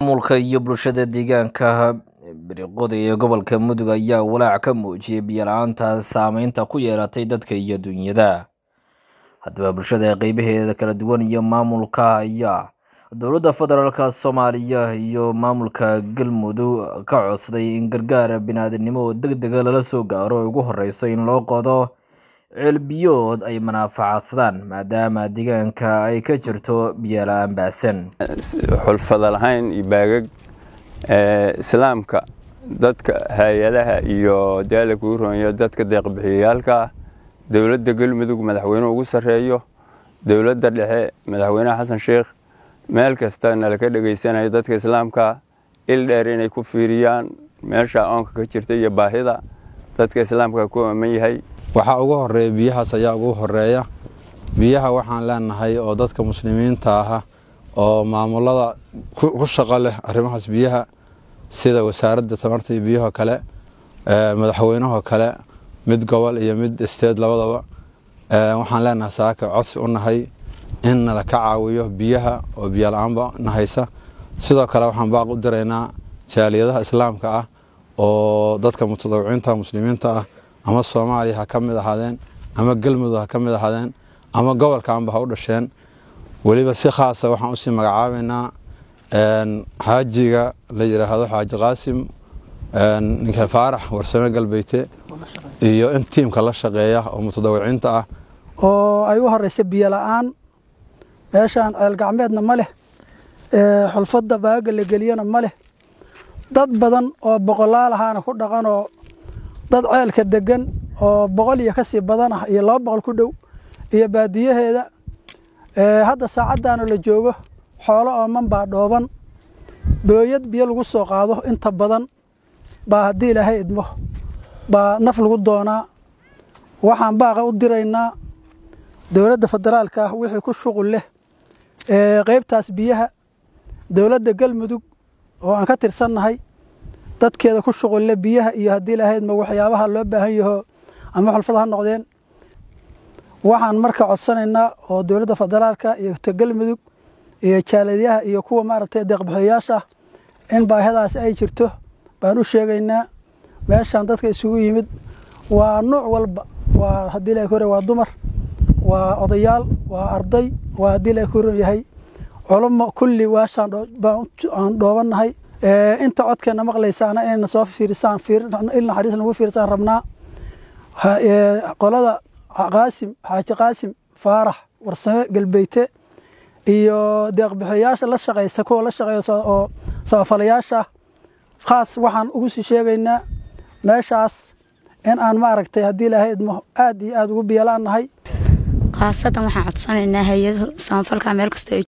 maamulka iyo bulshada deegaanka biriqoda ee gobolka mudug ayaa walaac ka muujiyay biyo la-aanta saameynta ku yeelatay dadka iyo dunyada haddaba bulshada qeybaheeda kala duwan iyo maamulka ayaa dowladda federaalk soomaaliya iyo maamulka galmudug ka codsaday in gargaar biniaadanimo oo deg dega lala soo gaaro ugu horeyso in loo qodo ceelbiyood ay manaafacaadsadaan maadaama deegaanka ay ka jirto biyo la-aan baasan xulfada lahayn iyo baagag islaamka dadka hay-adaha iyo daala kuu roonyo dadka deeqbixiyayaalka dowladda galmudug madaxweynuhu ugu sarreeyo dowladda dhexe madaxweynaha xasan sheikh meel kasta nalaka dhegaysanayo dadka islaamka il dheer inay ku fiiriyaan meesha oonka ka jirta iyo baahida dadka islaamka ku aman yahay waxaa ugu horeeya biyahaas ayaa ugu horeeya biyaha waxaan leenahay oo dadka muslimiinta aha oo maamulada ku shaqo leh arrimahaas biyaha sida wasaaradda tamarta iyo biyahoo kale madaxweynahoo kale mid gobol iyo mid isteed labadaba waxaan leenahay saaka codsi u nahay in nala ka caawiyo biyaha oo biyo la-aanba nahaysa sidoo kale waxaan baaq u diraynaa jaaliyadaha islaamka ah oo dadka mutadawiciinta muslimiinta ah ama soomaaliya ha ka mid ahaadeen ama galmudug ha ka mid ahaadeen ama gobolkaanba ha u dhasheen weliba si khaasa waxaan usii magacaabaynaa xaajiga la yidhaahdo xaaji qaasim ninka faarax warsame galbeyte iyo in tiimka la shaqeeya oo mutadawiciinta ah oo ay u horeysa biyo la-aan meeshaan ceel gacmeedna ma leh xulfadda baaga la geliyana ma leh dad badan oo boqolaal ahaana ku dhaqanoo dad ceelka degan oo boqol iyo kasii badan ah iyo laba boqol ku dhow iyo baadiyaheeda hadda saacaddaana la joogo xoolo ooman baa dhooban booyad biyo lagu soo qaado inta badan baa haddii ilaahay idmo baa naf lagu doonaa waxaan baaqa u diraynaa dowladda federaalka ah wixii ku shuqul leh qeybtaas biyaha dowladda galmudug oo aan ka tirsannahay dadkeeda ku shuqulle biyaha iyo haddii lahaydma waxyaabaha loo baahan yaho ama xulfada ha noqdeen waxaan marka codsanaynaa oo dowladda federaalka iyo ta galmudug iyo jaalidyaha iyo kuwa maaragtay deeqbixiyayaasha in baahadaas ay jirto baan u sheegaynaa meeshaan dadka isugu yimid waa nuuc walba waa haddii la hore waa dumar waa odayaal waa arday waa haddii la horan yahay culamo kulli waashaan aan dhoobannahay inta codkeena maqlaysaana inayna soo fiirisaan il naxariis nagu fiirisaan rabnaa qolada qaasim xaaji qaasim faarax warsame galbeyte iyo deeqbixiyayaasha la shaqeysa kuwa la shaqeeya oo samafalayaasha khaas waxaan ugu sii sheegaynaa meeshaas in aan maaragtay haddii ilaahay idmo aad iyo aad ugu biyalaan nahay khaasatan waxaan codsanaynaa hay-adaha samafalka meel kastoo